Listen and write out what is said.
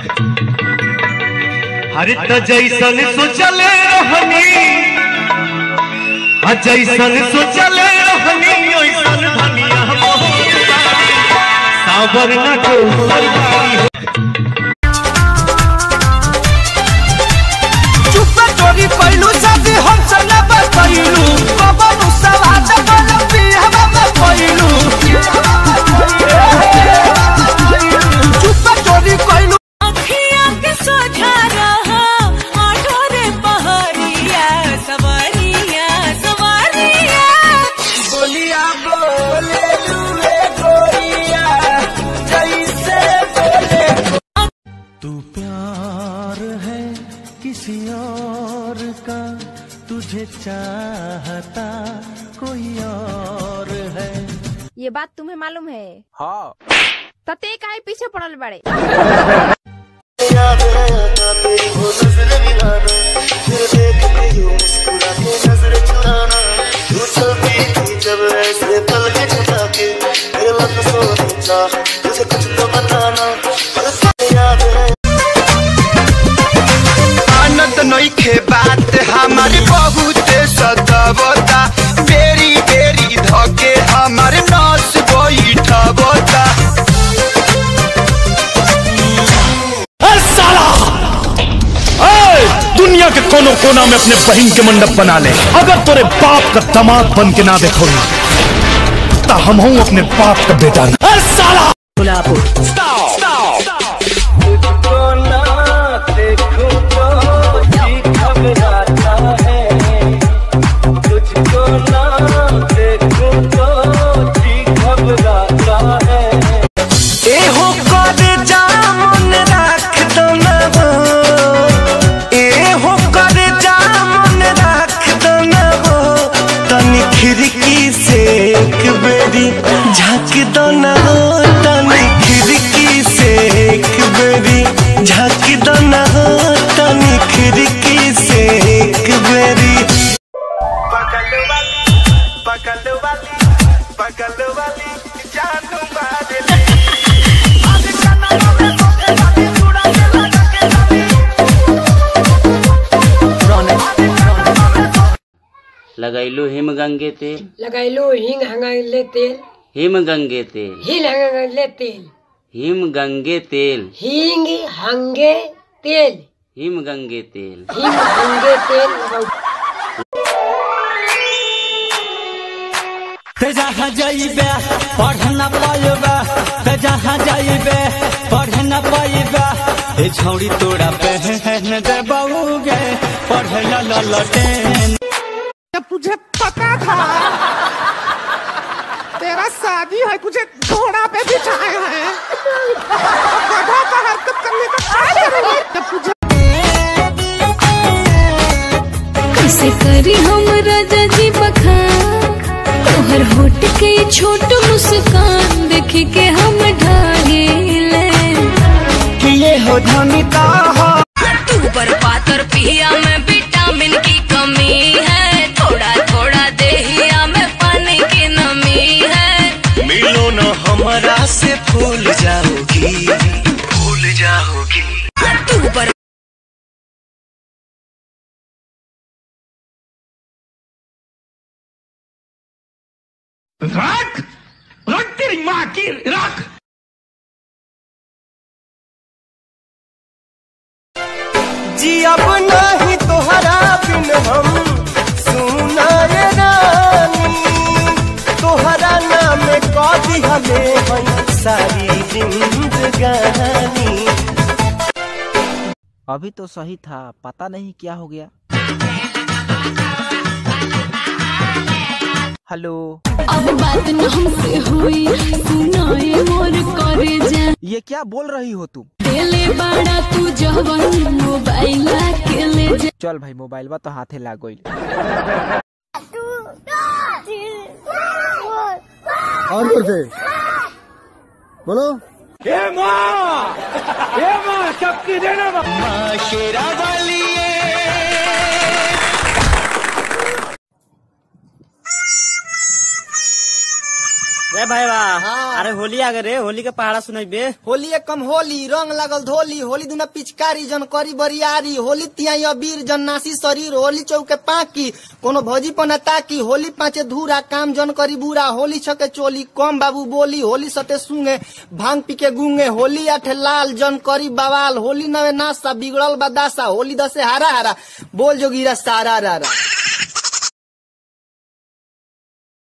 हर त जैसन सोचले रहनी आ जैसन सोचले रहनी ओइसन धनिया मोहन सावर न को सरकारी चुप चोरी पैलू शादी हमसे न बतैलू कबनू सवाद बन पिहवा में पैलू चुप चोरी पैलू अखिया के सोझा रहा आठो रे पहरिया सवारिया सवारिया बोलिया बोले लूए गोरिया जैसे बोले तू प्यार है किसी और का तुझे चाहता कोई और है ये बात तुम्हें मालूम है हाँ तते काहे पीछे पड़ल बड़े आनंद नइखे बात हमारे बहुत सतावता बेरी बेरी धके हमारे नस बैठबता दुनिया के कोनो कोना में अपने बहन के मंडप बना ले अगर तोरे बाप का दामाद बन के ना देखो तो हम हूँ अपने बाप का बेटा अरे साला एहो कर जामुन राख दो ना हो एहो कर जामुन राख दो ना हो तनी खिड़की से एक बेरी झाँक दो ना हो तनी खिड़की से एक बेरी झाँक दो ना हो तनी खिड़की से एक बेरी पकड़ वाली पकड़ वाली पकड़ वाली जानू मारे लगैलू हिमगंगे तेल लगैलू हिंग हंगले तेल हिमगंगे तेल हिल हंगले तेल हिमगंगे तेल हिंग हंगे तेल हिमगंगे तेल हिंग हंगे तेल ते जहाँ जाइबे पढ़ न पाइबे ते जहाँ जाइबे पढ़ न पाइबे ए छौड़ी तोरा पहन दे बउगे पढ़ ल ल लटेन तुझे पता था तेरा शादी है तुझे घोड़ा पे बिठाए हैं गधा का हरकत करने का क्या करेंगे जब तुझे कैसे करी हम राजा जी बखान तोहर होट के छोट मुस्कान देख के हम ढाले किए हो धनी का हो ऊपर पातर पिया में विटामिन की कमी है थोड़ा थोड़ा देहिया में पानी की नमी है मिलो न हमरा से फूल जाओगी फूल जाओगी ऊपर रख रख तेरी माँ की रख जी अब नहीं तोहरा बिन हम सुना ये रानी तोहरा नाम कभी हमें हई सारी जिंदगानी अभी तो सही था पता नहीं क्या हो गया हेलो अब बात न हमसे हुई सुनाए मोर करे जा ये क्या बोल रही हो तुम देले बड़ा तू जवन मोबाइल के ले जा चल भाई मोबाइल बा तो हाथे लाग गई और कुछ बोलो शेरा वाली रे भाईवा अरे होली आ गए रे होली के पहाड़ा सुनबे होली एक कम होली रंग लागल धोली होली दुना पिचकारी जन करी बरियारी होली तिहाई अबीर जन नासी शरीर होली चौके पाकी कोनो भौजी पना ताकी होली पाँचे धूरा काम जन करी बुरा होली छके चोली कम बाबू बोली होली सते सुंगे भांग पी के गुंगे होली आठे लाल जन करी बवाल होली नवे नासा बिगड़ल बदासा होली दसे हारा हारा बोल जोगिरा सारा रारा